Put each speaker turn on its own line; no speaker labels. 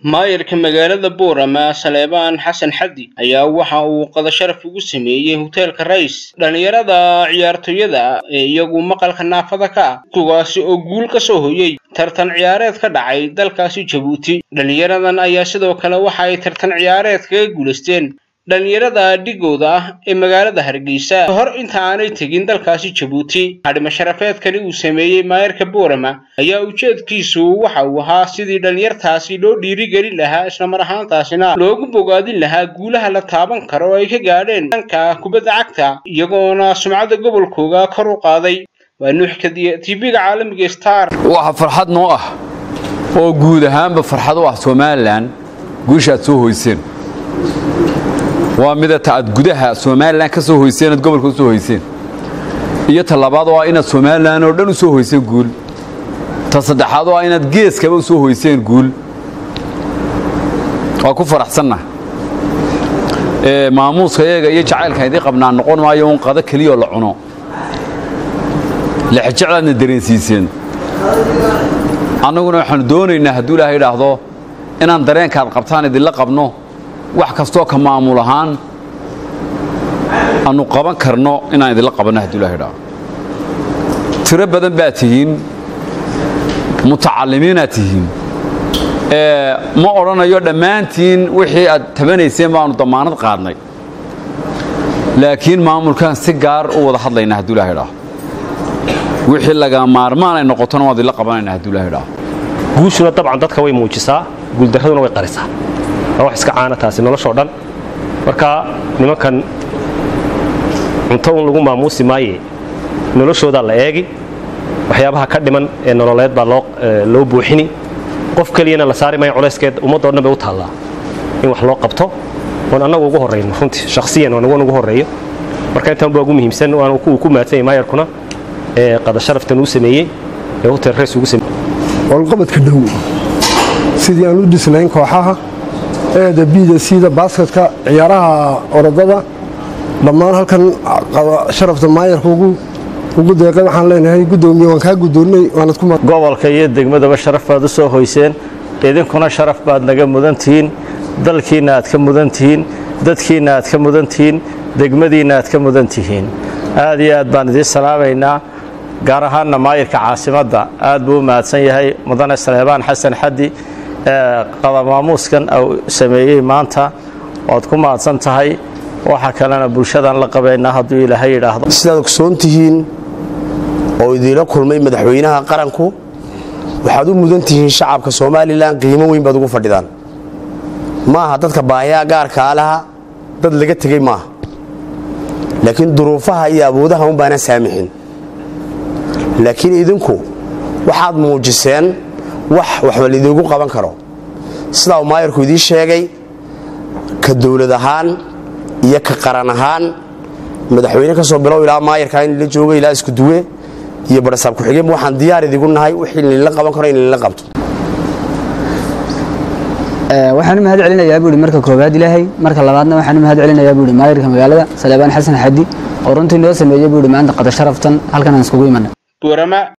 maayarka magaalada boorama saleebaan xasan xaddi ayaa waxa uu qadasharaf ugu sameeyey hoteelka rais dhallinyarada ciyaartooyada ee iyagu maqalka naafada ka ah kuwaasi oo guul ka soo hoyey tartan ciyaareed ka dhacay dalkaasi jabuuti dhallinyaradan ayaa sidoo kale waxa ay tartan ciyaareed kaga guulaysteen dhallinyarada dhigooda ah ee magaalada hargeysa hor inta aanay tegin dalkaasi jabuuti hadhima sharafeedkani uu sameeyey maayarka boorama ayaa ujeedkiisu waxa uu ahaa sidii dhallinyartaasi loo dhiirigelin lahaa islamar ahaantaasina loogu bogaadin lahaa guulaha la taaban karo oo ay ka gaadheen dhanka kubadda cagta iyagoona sumcadda gobolkooga kor u qaaday waa nuuxkadiya tv-ga caalamiga star
waxa farxad noo ah oo guud ahaanba farxad u ah somalilan guusha aad soo hoyseen waa midata aad gudaha somalilan ka soo hoyseen aad gobolka u soo hoyseen iyo ta labaad oo ah inaad somalilan oo dhan u soo hoyseen guul ta saddexaad oo ah inaad geeskaba u soo hoyseen guul waa ku faraxsanna maamuuska iyaga iyo jacaylkan idii qabnaa noqon maayo un qado keliyoo la cuno lexjeclaadna dareensiiseen annaguna waxaanu doonaynaa hadduu ilaahay idhaahdo inaan dareenkaad qabtaan idinla qabno wax kastoo ka maamul ahaan aanu qaban karno inaan idinla qabanno hadduu ilahay idhaahdo tiro badan baad tihiin mutacalimiinaad tihiin ma odhanayo dhammaantiin wixii aad tabanayseen baanu damaanad qaadnay laakiin maamulkaan si gaar u wada hadlaynaa hadduu ilahay idhaahdo wixii laga maarmaan ay noqotona waan idinla qabanayna hadduu ilahay idhaahdo
guushuna dabcan dadka way muujisaa guuldarraduna way qarisaa waa wax iska caana taasi noloshoo dhan marka nimankan cunto un lagu maamuusi maaye noloshoodaa la eegi waxyaabaha ka dhiman ee nololeed baa loo buuxini qof keliyana la saari maayo culayskeed ummadoo dhan bay u taallaa in wax loo qabto oon annagu ugu horrayno runtii shakhsiyan oon ugu horreeyo marka intaan baa ugu muhiimsan waan uu ku mahadsan yahay maayarkuna ee qadasharaftan uu sameeyey ee hotel rays ugu sameeyey
walqabadka dhow sidii aan u dhisnayn kooxaha eeda biida siida baasketka ciyaaraha orodada dhammaan halkan sharafta maayarka ugu deeqay waxaan leenahay gudoomiye waan kaa gudoonnay waanad ku
gobolka iyo degmadaba sharaf baad u soo hoyseen idinkuna sharaf baad naga mudan tihiin dalkiinna aad ka mudan tihiin dadkiinna aad ka mudan tihiin degmadiinna aad ka mudan tihiin aad iyo aad baan idiin salaamaynaa gaar ahaanna maayirka caasimadda aad buu u mahadsan yahay mudane saleebaan xasan xaddi qadamaamuuskan sameeyey maanta waad ku mahadsan tahay waxa kalena bulshadaan la qabaynaa hadduu ilaahay yidhaahdo
sidaad ogsoon tihiin oo idiinla kulmay madaxweynaha qaranku waxaad u mudan tihiin shacabka somalilan qiimo weyn baad ugu fadhidaan maaha dadka baahiyaa gaarkaa laha dad laga tegey maaha laakiin duruufaha iyo awoodaha un baana saamixin laakiin idinku waxaad muujiseen wax waxba laidiigu qaban karo sidaa uu maayarku idiin sheegay ka dowlad ahaan iyo ka qaran ahaan madaxweyne ka soo bilow ilaa maayarkaa in la joogo ilaa isku duwe iyo barasaab ku-xigeenba waxaan diyaar idigu nahay wixii lainla qaban karo in lainla qabto
waxaan u mahad celinayaa buuhi marka koowaad ilaahay marka labaadna waxaan u mahad celinayaa buuhi maayarka magaalada saleebaan xasan xaddi oo runtii noo sameeyey buuhi maanta qadasharaftan halkan aan iskugu imanay